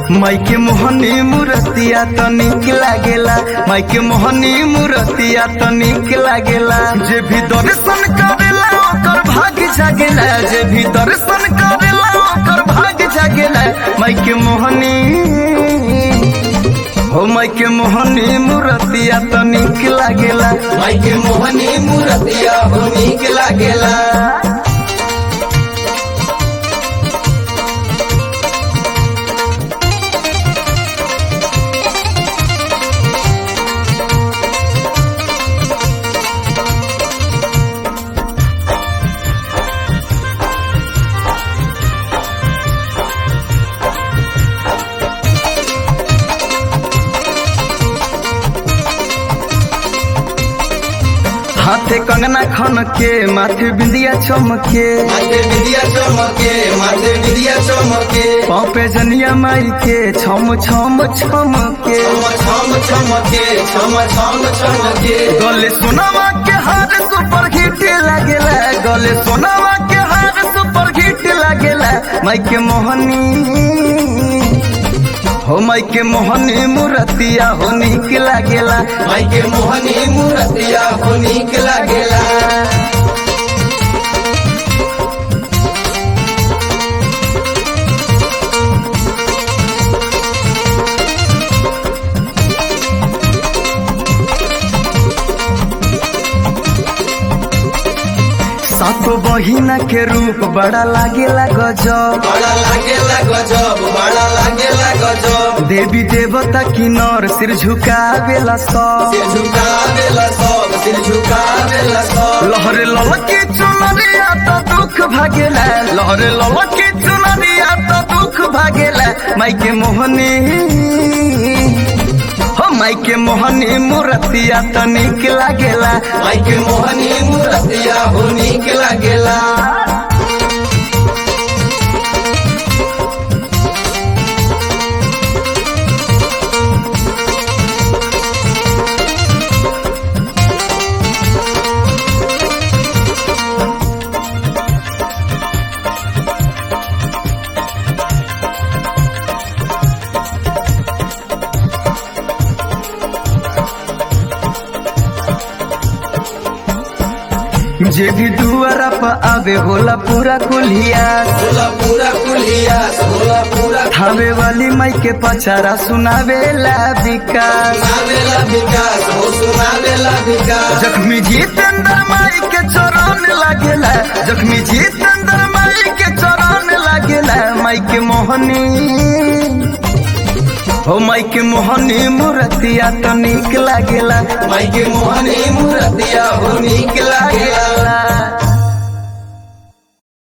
माइके मोहनी मूर्तिया तो निक लागेला माइके मोहनी मूर्तिया तो निक लागेला जे भी दर्शन करेला ओकर भाग जागेला जे भी दर्शन करेला ओकर भाग जागेला माइके मोहनी हो माइके मोहनी मूर्तिया तो निक लागेला माइके मोहनी मूर्तिया हो नीक लागेला हाथे कंगना खन के माथे बिंदिया चमके माथे विद्या चमके माथे विद्या चमके पाँव पे जनिया माई के छम छम छम के छम छम छमके छम छम छमके गले सोनावा के हार सुपर हिट लागेला गले सोनावा के हार सुपर हिट लागेला माई के मोहनी हो माई के मोहनी मूर्तिया हो निक लागेला माइके मोहनी मूर्तिया हो नीक लागेला सातो बहिना के रूप बड़ा लागेला गजब बड़ा लागेला गजब बड़ा लागेला गजब देवी देवता की नर सिर झुकावेला सब सिर झुकावेला सब सिर झुकावेला सब लहरे ललकी चुनरिया तो दुख भागेला लहरे ललकी चुनरिया तो दुख भागेला माइके मोहनी हो माइके मोहनी मूर्तिया तो निक लागेला माइके मोहनी मूर्तिया हो नीक लागेला जे भी दुआरा पर आवे होला पूरा कुलिया होला पूरा कुलिया होला पूरा थावे वाली माई के पचारा सुनावेला विकास सुनावेला विकास हो सुनावेला विकास जख्मी जितेंद्र माई के चरण लागेला जख्मी जितेंद्र माई के चरण लागेला माई के मोहनी हो माई के मोहनी मूर्तिया तो निक लागेला माइके मोहनी मूर्तिया हो नीक लागेला